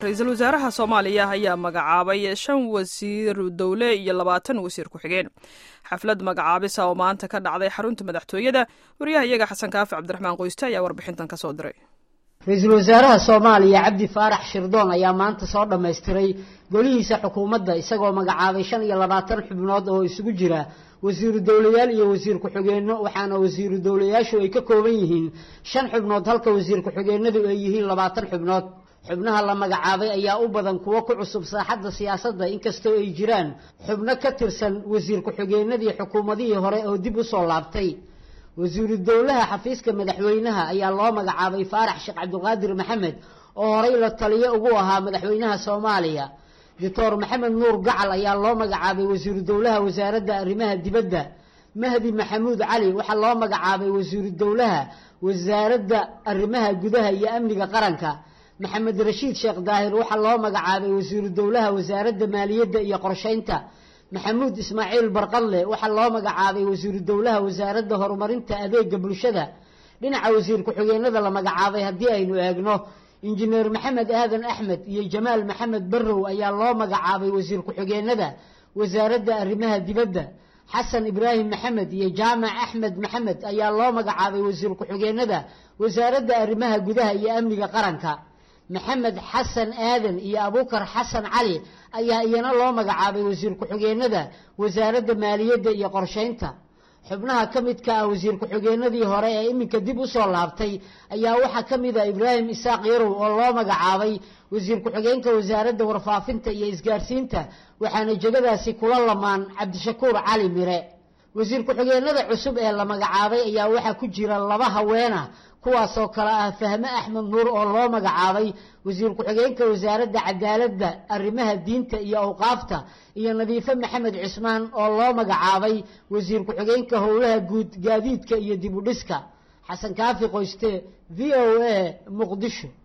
ra-iisul wasaaraha soomaaliya ayaa magacaabay shan wasiir dowle iyo labaatan wasiir ku-xigeen xaflad magacaabisa oo maanta ka dhacday xarunta madaxtooyada wariyaha iyaga xasan kaafi cabdiraxmaan qoyste ayaa warbixintan ka soo diray ra-iisul wasaaraha soomaaliya cabdi faarax shirdoon ayaa maanta soo dhammaystiray golihiisa xukuumadda isagoo magacaabay shan iyo labaatan xubnood oo isugu jira wasiiru dowlayaal iyo wasiir ku-xigeenno waxaana wasiiru dowlayaashu ay ka kooban yihiin shan xubnood halka wasiir ku-xigeenadu ay yihiin labaatan xubnood xubnaha la magacaabay ayaa u badan kuwo ku cusub saaxadda siyaasadda inkastoo ay jiraan xubno ka tirsan wasiir ku-xigeenadii xukuumadihii hore oo dib u soo laabtay wasiiru dowlaha xafiiska madaxweynaha ayaa loo magacaabay faarax sheekh cabdiqaadir maxamed oo horey la taliyo ugu ahaa madaxweynaha soomaaliya doctor maxamed nuur gacal ayaa loo magacaabay wasiiru dowlaha wasaaradda arrimaha dibadda mahdi maxamuud cali waxaa loo magacaabay wasiiru dowlaha wasaaradda arrimaha gudaha iyo amniga qaranka maxamed rashiid sheekh daahir waxaa loo magacaabay wasiiru dowlaha wasaaradda maaliyadda iyo qorsheynta maxamuud ismaaciil barqadle waxaa loo magacaabay wasiiru dowlaha wasaaradda horumarinta adeega bulshada dhinaca wasiir ku-xigeenada la magacaabay haddii aynu eegno injineer maxamed aadan axmed iyo jamaal maxamed barrow ayaa loo magacaabay wasiir ku-xigeenada wasaaradda arrimaha dibadda xasan ibraahim maxamed iyo jaamac axmed maxamed ayaa loo magacaabay wasiir ku-xigeenada wasaaradda arrimaha gudaha iyo amniga qaranka maxamed xasan aadan iyo abuukar xasan cali ayaa iyana loo magacaabay wasiir ku-xigeenada wasaaradda maaliyadda iyo qorsheynta xubnaha ka midka ah wasiir ku-xigeenadii hore ee iminka dib u soo laabtay ayaa waxaa ka mid ah ibraahim isaaq yarow oo loo magacaabay wasiir ku-xigeenka wasaaradda warfaafinta iyo isgaarsiinta waxaana jegadaasi kula lamaan cabdishakuur cali mire wasiir ku-xigeenada cusub ee la magacaabay ayaa waxaa ku jira laba haweena kuwaasoo kale ah fahme axmed nuur oo loo magacaabay wasiir ku-xigeenka wasaaradda cadaaladda arrimaha diinta iyo awqaafta iyo nadiifo maxamed cismaan oo loo magacaabay wasiir ku-xigeenka howlaha guud gaadiidka iyo dib u dhiska xasan kaafi qoyste v o a muqdisho